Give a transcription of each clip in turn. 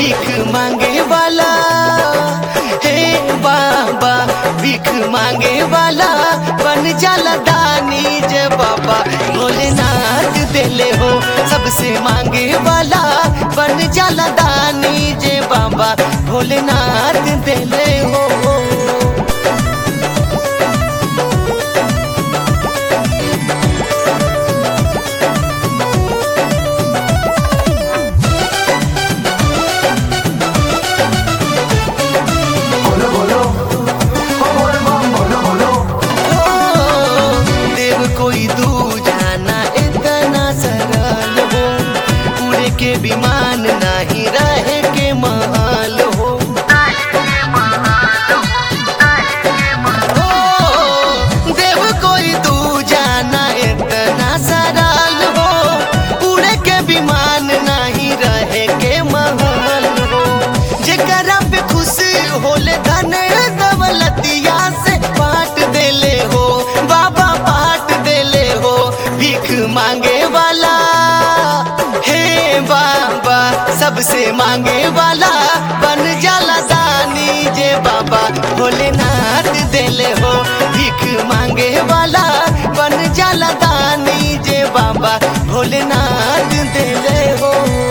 भीख मांगे वाला हे बाबा भीख मांगे वाला बन जाला दानी जे बाबा भोलेनाथ देले हो सबसे मांगे वाला बन जाला दानी जे बाबा भोलेनाथ देले हो बोलो बोलो ओ बोल बम बोलो बोलो ओ, देव कोई दू जाना इतना सरल हो उड़े के विमान नहीं रहे के महल हो ओ, देव कोई दू जाना इतना सरल हो उड़े के विमान नहीं रहे के महल हो जेकरा पे खुश होले धन दौलतिया से बांट देले हो बाबा बांट देले हो भीख मांगे वाला हे बाबा सबसे मांगे वाला बन जाला दानी जे बाबा भोलेनाथ देले हो भीख मांगे वाला बन जाला दानी जे बाबा भोलेनाथ देले हो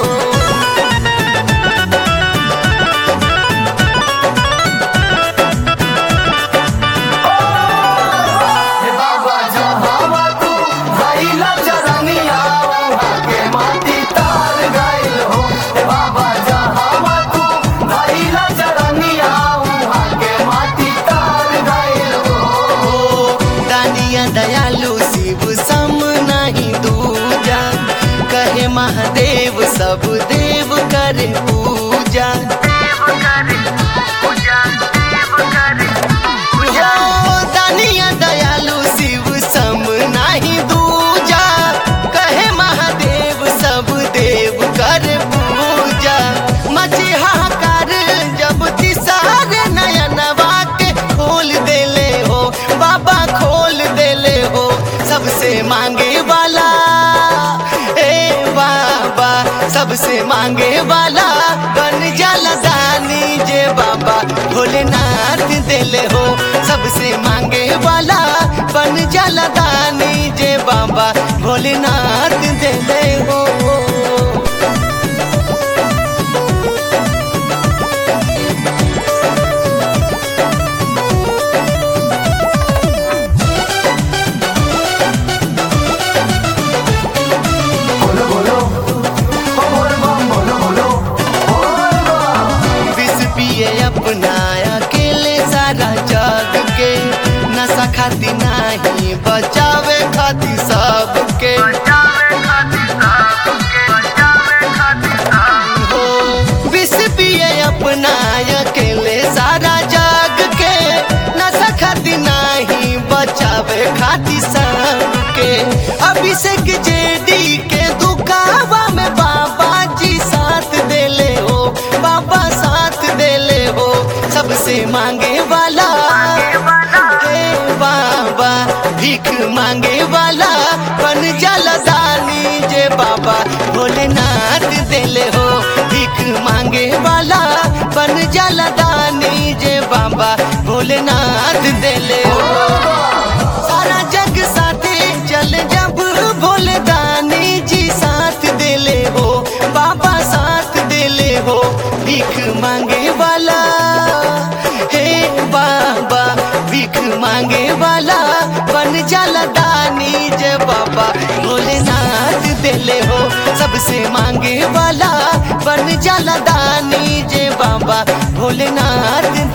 हे बाबा जहावा तू भाई लचरनिया वहाँ के माटी तार गइल हो हे बाबा जहावा तू भाई लचरनिया वहाँ के माटी तार गइल हो दानिया दयालु शिव सम नहीं दूजा कहे महादेव सब देव करे पूजा हो, दानिया दयालु शिव सम नहीं दूजा कहे महादेव सब देव करे पूजा मची हाहाकार जब तिसार नयनवा के खोल देले हो बाबा खोल देले हो सबसे मांगे वाला ए बाबा सबसे मांगे वाला बन जाला दानी जे बाबा भोलेनाथ देले हो सबसे मांगे वाला बन जाला दानी जे बाबा भोलेनाथ देले हो बोलो बोलो ओ बोल बम बोलो बोलो बोल बम विष पिए अपना अकेले सारा जग के नशा खाती नहीं बचावे खाती सबके हो विष पिए अपना अकेले सारा जग के नशा खाती नहीं बचावे खाती सबके अभिषेक जेडी के दुकावा में बाबा जी साथ देले हो बाबा साथ देले हो सबसे मांगे वाला हे बाबा भीख मांगे वाला बन जाला दानी जे बाबा भोलेनाथ देले हो भीख मांगे वाला बन जाला दानी जे बाबा भोलेनाथ देले हो सारा जग साथे चल जब भोले दानी जी साथ देले हो बाबा साथ देले हो भीख मांगे वाला हे बाबा भीख मांगे वाला बन जाला दानी जे बाबा भोलेनाथ देले हो सबसे मांगे वाला बन जाला दानी जे बाबा भोलेनाथ